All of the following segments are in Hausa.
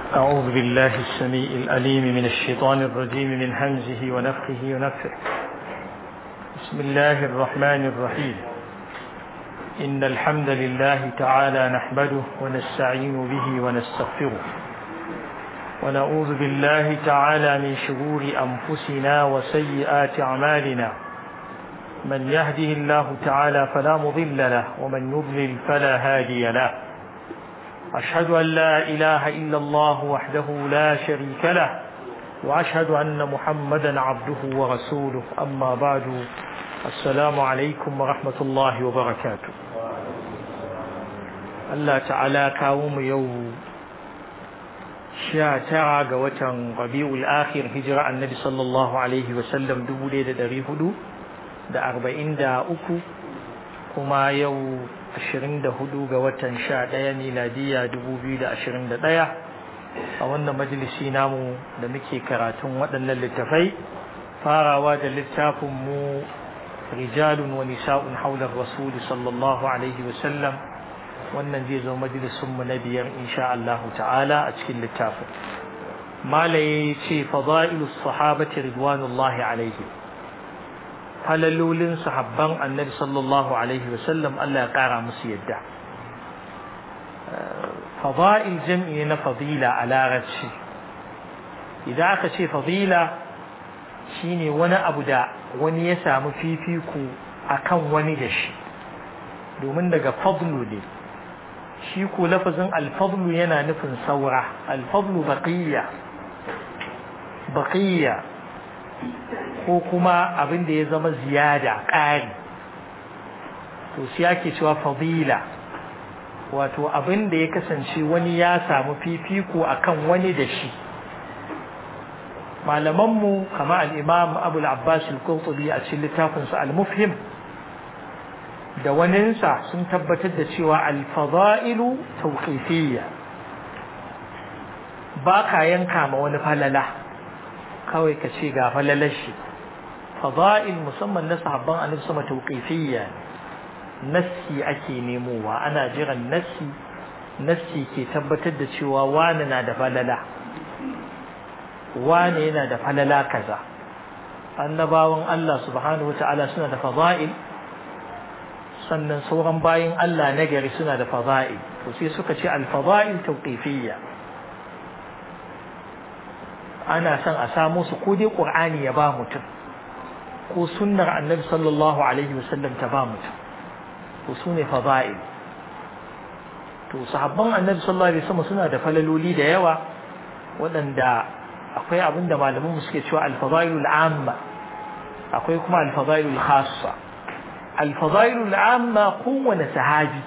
أعوذ بالله السميع الأليم من الشيطان الرجيم من همزه ونفخه ونفخه بسم الله الرحمن الرحيم إن الحمد لله تعالى نحمده ونستعين به ونستغفره ونعوذ بالله تعالى من شرور أنفسنا وسيئات أعمالنا من يهده الله تعالى فلا مضل له ومن يضلل فلا هادي له أشهد أن لا إله إلا الله وحده لا شريك له وأشهد أن محمدا عبده ورسوله أما بعد السلام عليكم ورحمة الله وبركاته الله تعالى كاوم يوم sha tara ga watan rabi'ul akhir hijira annabi sallallahu alaihi wasallam dubu ɗaya da ɗari hudu da arba'in da uku kuma yau ashirin da hudu ga watan sha ɗaya miladiya dubu biyu da ashirin da ɗaya a wannan majalisi namu da muke karatun waɗannan littafai farawa da littafin mu rijalun wa nisa'un haular rasuli sallallahu alaihi wasallam wannan zai zo majalisunmu na biyar insha Allah ta'ala a cikin littafin malaye ce fada'ilus sahabati ridwanullahi alaihi falalolin sahabban annabi sallallahu alaihi wasallam Allah ya kara musu yadda fada'il jam'i na fadila a larabci idan aka ce fadila shine wani abu da wani ya samu fifiko akan wani da shi domin daga fadlu ne shi ko lafazin alfadlu yana nufin saura alfadlu baqiyya baqiyya ko kuma abin da ya zama ziyada ƙari to shi ake cewa fadila wato abin da ya kasance wani ya samu fifiko akan wani da shi malamanmu kama al-imam abu al-abbas al-qurtubi a cikin littafinsa al-mufhim da waninsa sun tabbatar da cewa alfada'ilu tauqifiyya ba ka yanka ma wani falala kawai ka ce ga falalar shi fada'il musamman na sahabban annabi sama tauqifiyya nassi ake nemowa ana jiran nassi nassi ke tabbatar da cewa wani na da falala wani yana da falala kaza annabawan Allah subhanahu wata'ala suna da fada'il sannan sauran bayin Allah na gari suna da fada'il to sai suka ce al-fada'il tawqifiyya ana son a samu su ko dai qur'ani ya ba mutum ko sunnar annabi sallallahu alaihi wasallam ta ba mutum to su ne fada'il to sahabban annabi sallallahu alaihi wasallam suna da falaloli da yawa waɗanda akwai abin da malaman mu suke cewa al-fada'ilul amma akwai kuma al-fada'ilul khassa الفضائل العامة قوة سحابي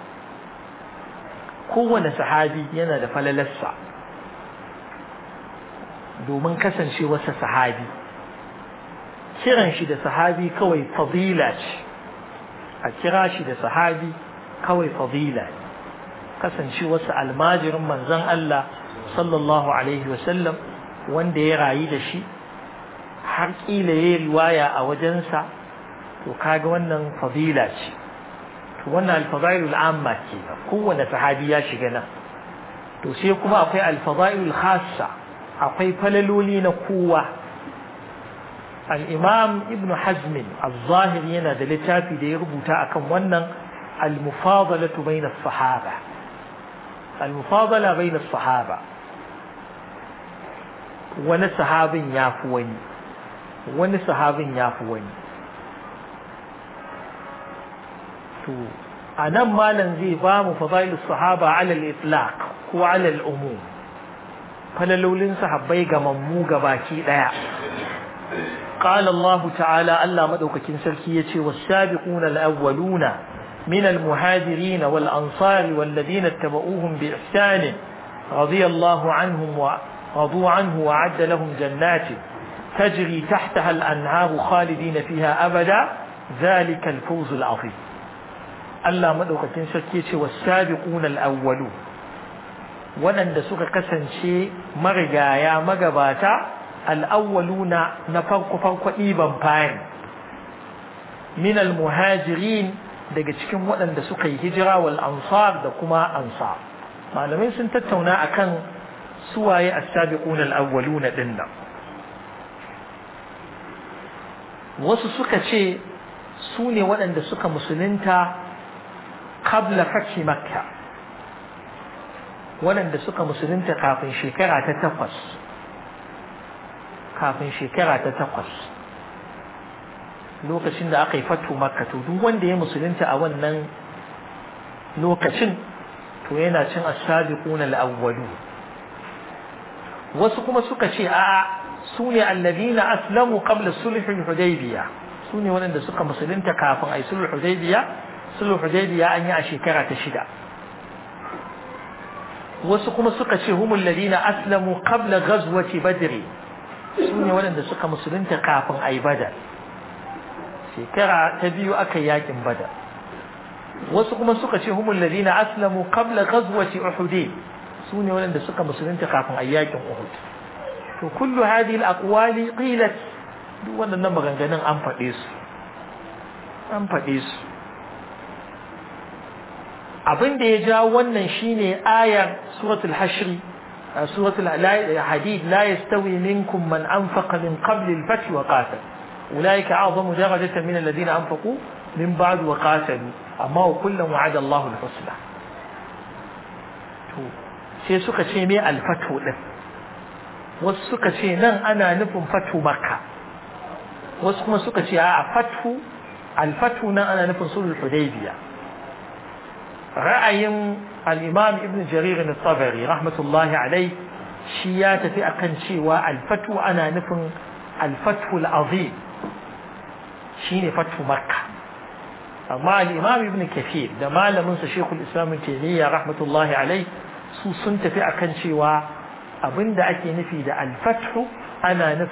قوة سحابي ينا da falalarsa domin kasance wasa sahabi kiran shi da sahabi kawai fadila ce a kira shi da sahabi kawai fadila kasance wasa almajirin manzon Allah sallallahu alaihi wasallam wanda ya rayu da shi har kila ya riwaya a wajensa to kaga wannan fadila ce to wannan alfadailul amma ke kowanne sahabi ya shiga nan to sai kuma akwai alfadailul khassa akwai falaloli na kowa al-imam ibn hazm az-zahiri yana da littafi da ya rubuta akan wannan al-mufadalatu bayna as-sahaba al-mufadala bayna as-sahaba wani sahabin yafi wani wani sahabin yafi wani to a nan malam zai ba mu fadailus sahaba ala al-itlaq ko ala al-umum falalolin sahabbai ga mammu baki daya قال الله تعالى ألا مدوك كنسلكي والسابقون الأولون من المهاجرين والأنصار والذين اتبعوهم بإحسان رضي الله عنهم ورضوا عنه وعد لهم جنات تجري تحتها الأنهار خالدين فيها أبدا ذلك الفوز العظيم Allah madaukakin sarki ce wasabiquna al-awwalu waɗanda suka kasance marigaya magabata al-awwaluna na farko farko ɗiban fari min al-muhajirin daga cikin waɗanda suka yi hijira wal ansar da kuma ansar malamai sun tattauna akan suwaye as-sabiqun al-awwaluna dinnan wasu suka ce su ne waɗanda suka musulunta qabla fathi makka waɗanda suka musulunta kafin shekara ta takwas kafin shekara ta takwas lokacin da aka yi fatu makka to duk wanda ya musulunta a wannan lokacin to yana cin as-sabiqun al-awwalu wasu kuma suka ce a'a su ne alladina aslamu qabla sulh al-hudaybiyah su ne waɗanda suka musulunta kafin a yi sulh hudaybiyah sulh hudaybiyah an yi a shekara ta shida wasu kuma suka ce humul ladina aslamu qabla ghazwati badr su ne waɗanda suka musulunta kafin a yi badar shekara ta biyu aka yi yakin badar wasu kuma suka ce humul ladina aslamu qabla ghazwati uhud su ne waɗanda suka musulunta kafin a yi yakin uhud to kullu hadhihi al-aqwali qilat duk waɗannan maganganun an faɗe su an faɗe su abin da ya jawo wannan shine ayar suratul hashr suratul hadid la yastawi minkum man anfaqa min qabl al-fath wa qatal ulaika a'zamu darajatan min alladhina anfaqu min ba'd wa qatalu amma wa kullan wa'ada Allahu al-husna to sai suka ce me al-fathu din wasu suka ce nan ana nufin fatu makka wasu kuma suka ce a fatu al-fathu nan ana nufin sulhul hudaybiyah ra'ayin al'imam ibn jarir na tsabari rahmatullahi alai shi ya tafi akan cewa alfatu ana nufin alfatu al'azim shi ne fatu makka amma al'imam ibn kafir da malaminsa shekul islamun taimiyya rahmatullahi alai su sun tafi akan cewa abinda ake nufi da alfatu ana nufin